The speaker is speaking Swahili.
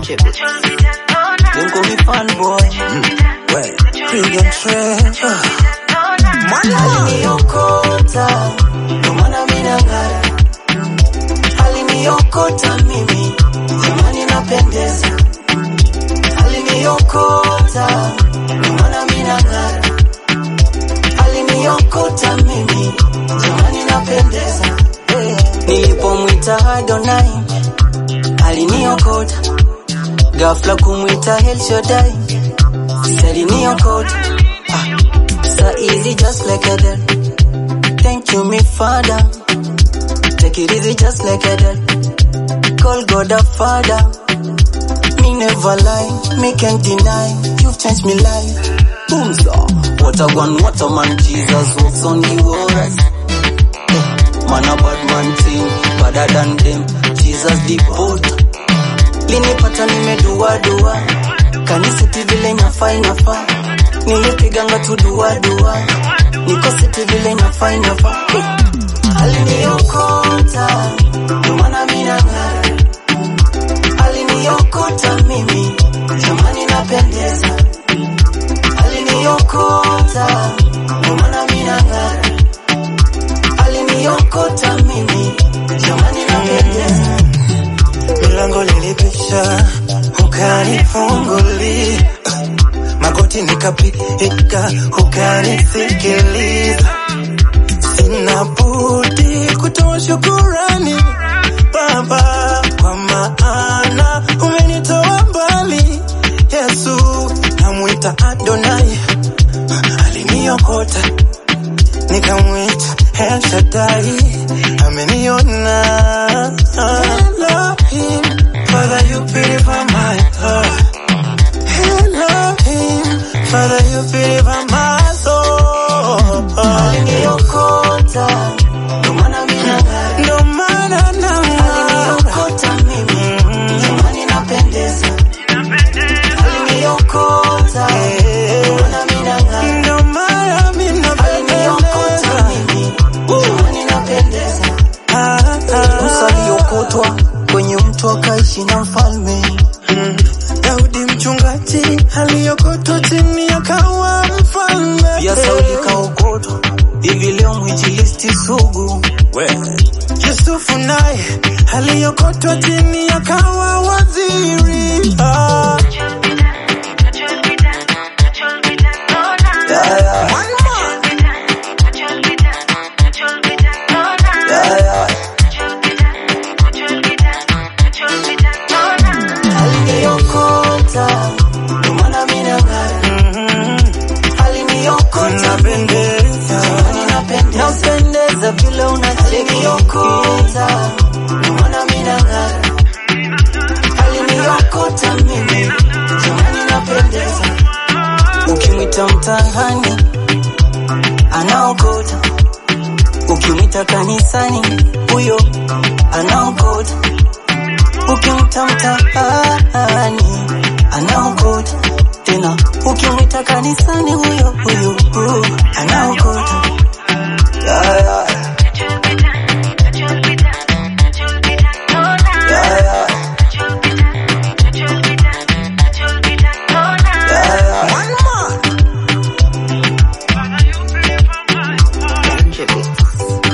Them call me fanboy. Well, Premium Treasure. Aliniokota, ndo maana mimi nang'ara. Aliniokota mimi, jamani napendeza. Aliniokota, ndo maana mimi nang'ara. Aliniokota mimi, jamani napendeza. Hey. Nilipomwita Adonai, aliniokota. Ghafla kumwita El Shaddai, aliniokota. Ah. So easy just like a that. Thank you, me father. Take it easy just like a that. Call God a father. Me never lie, me can't deny. You've changed me life. Boom, so. What a one, what a man. Jesus walks on the waters. Eh, Man a bad man thing, better than them. Jesus the boat. Linipata nimedua dua, kanisiti vile inafaa inafaa. Nilipiganga tu dua dua, niko siti vile inafaa inafaa. Eh, Aliniokota, ndo maana mimi nang'ara. Aliniokota mimi, jamani napendeza. Aliniokota, ndo maana mimi nang'ara. Aliniokota mimi, jamani napendeza. Milango lilipisha, ukanifungulia. Magoti nikapiga, ukanisikiliza. Sina budi kutoa shukurani Baba, kwa maana umenitoa mbali. Yesu namwita Adonai, aliniokota nikamwita El Shaddai, ameniona. Elohim, Father you purify my heart. Elohim, Father you purify my soul. Aliniokota, ndo maana mimi nang'ara. Ndo maana nang'ara. Aliniokota mimi, jamani napendeza. Aliniokota, ndo maana mimi nang'ara. Ndo maana mimi Aliniokota napendeza. mimi, jamani napendeza. Ah, ah. Musa aliokotwa kwenye mto akaishi na mfalme. Mm. Daudi mchungaji aliyokotwa chini akawa mfalme. Pia Sauli kaokotwa, hivi leo mwinjilisti sugu. Yusufu naye aliyokotwa chini akawa waziri. Ah. Yeah, yeah, One more. yeah, yeah. Aliniokota, ndo maana mimi nang'ara. Mhm. Aliniokota Napendeza. napendeza vile unachekiniokota, ndo maana mimi nang'ara. Aliniokota mimi, jamani napendeza. Ukimwita mtahani anaokota, ukimwita kanisani huyo anaokota, ukimwita mtahani anaokota tena, ukimwita kanisani huyo huyo huyo anaokota. Yeah, yeah. Yeah, yeah. Yeah, yeah. One more. Tribute.